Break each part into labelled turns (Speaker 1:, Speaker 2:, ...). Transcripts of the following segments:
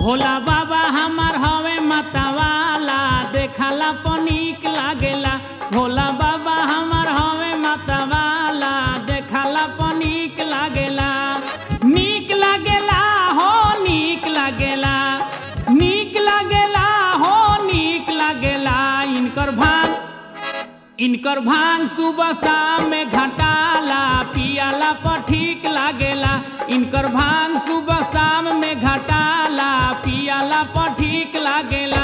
Speaker 1: भोला बाबा हमार हवे मतवाला देखला पनीक लागेला भोला बाबा हमार हवे मतवाला देखला पनीक लागेला नीक लागेला हो नीक लागेला नीक लागेला हो नीक लागेला इनकर भांग इनकर भांग सुबह शाम में घटाला पियाला पर ठीक लागेला इनकर भांग सुबह शाम में घटाला पियाला पर ठीक लागेला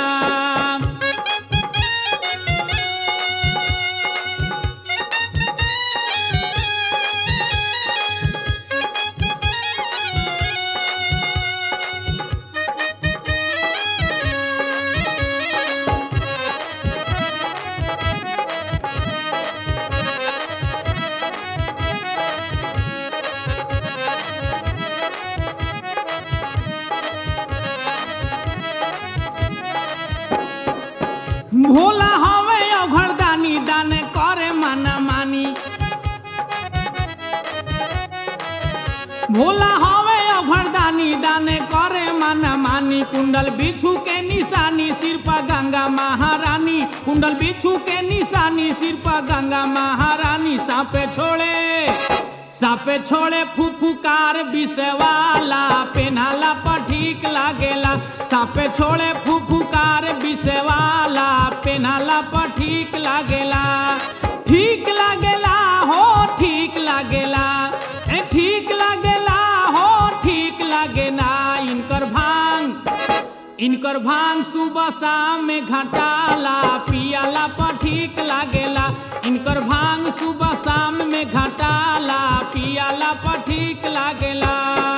Speaker 1: भोला हवे अघरदानी दाने करे माना मानी भोला हवे अघरदानी दाने करे माना मानी कुंडल बिच्छू के निशानी सिर पर गंगा महारानी कुंडल बिच्छू के निशानी सिर पर गंगा महारानी सापे छोड़े सापे छोड़े फुफुकार विषवाला पेनाला पर ठीक लागेला सापे छोड़े फुफुकार विषवाला पेनाला पर ठीक लागेला ठीक लागेला हो ठीक लागेला ए ठीक लागेला हो ठीक लागेला इनकर भांग इनकर भांग सुबह शाम में घटाला पियाला पर ठीक लागेला इनकर भांग सुबह शाम में घटाला पियाला पर ठीक लागेला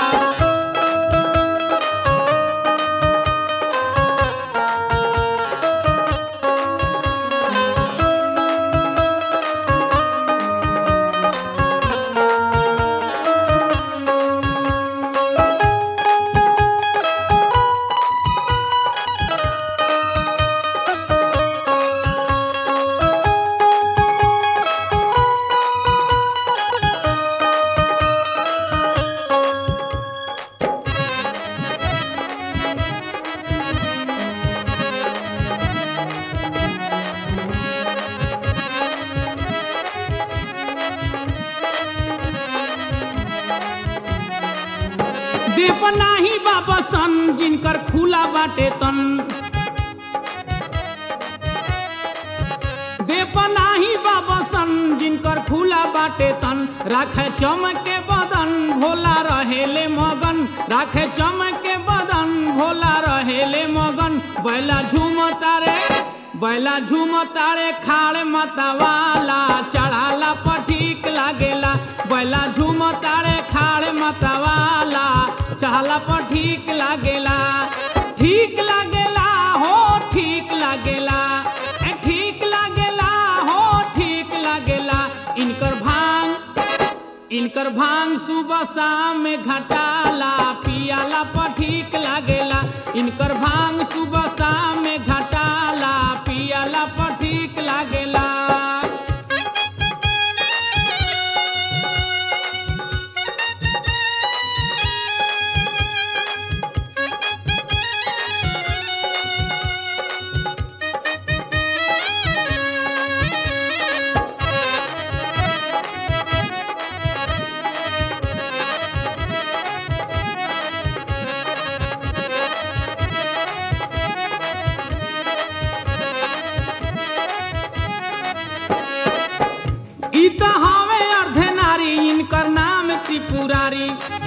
Speaker 1: दीप नाही बाबा सन जिनकर खुला बाटे तन देप नाही बाबा सन जिनकर खुला बाटे तन राखे चमके बदन भोला रहेले मगन राखे चमके बदन भोला रहेले मगन बैला झूम तारे बैला झूम तारे खाड़ मतवाला चढ़ाला पर ठीक लागेला बैला झूम तारे खाड़ मतवाला चढ़ाला पर ठीक लागेला ठीक लागेला हो ठीक लागेला ए ठीक लागेला हो ठीक लागेला इनकर भांग इनकर भांग सुबह शाम में घटाला पियाला पर ठीक लागेला इनकर भांग सुबह शाम में घटाला पियाला पर ठीक लागेला ई त हवे अर्धे नारी इनकर नाम त्रिपुरारी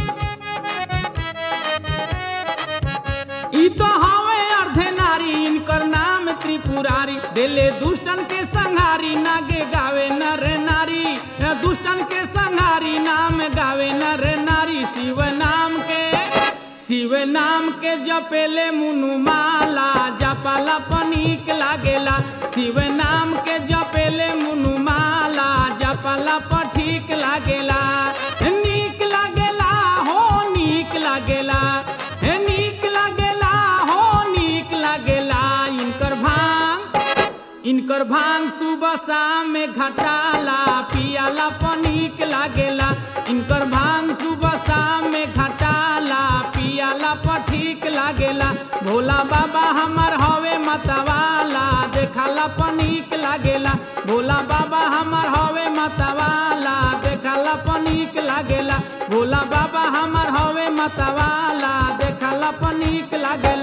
Speaker 1: ई तो हवे अर्धे नारी इनकर नाम त्रिपुरारी दिले दुष्टन के संहारी नागे गावे नर नारी दुष्टन के संहारी नाम गावे नर नारी शिव नाम के शिव नाम के जपेले मुनु माला जपाला पनीक लागेला शिव नाम के जपेले मुनु माला जपाला पर ठीक लागेला नीक लागेला हो नीक लागेला हे नीक लागेला हो नीक लागेला इनकर भांग इनकर भांग सुबह शाम में घटाला पियाला पनीक लागेला इनकर भांग सुबह शाम में घटाला पियाला पर ठीक लागेला भोला बाबा हमार हवे मतवाला देखला पनीक लागेला भोला बाबा हमार हवे मतवाला देखला पनीक लागेला भोला बाबा हमार हवे मतवाला देखला पनीक लागेला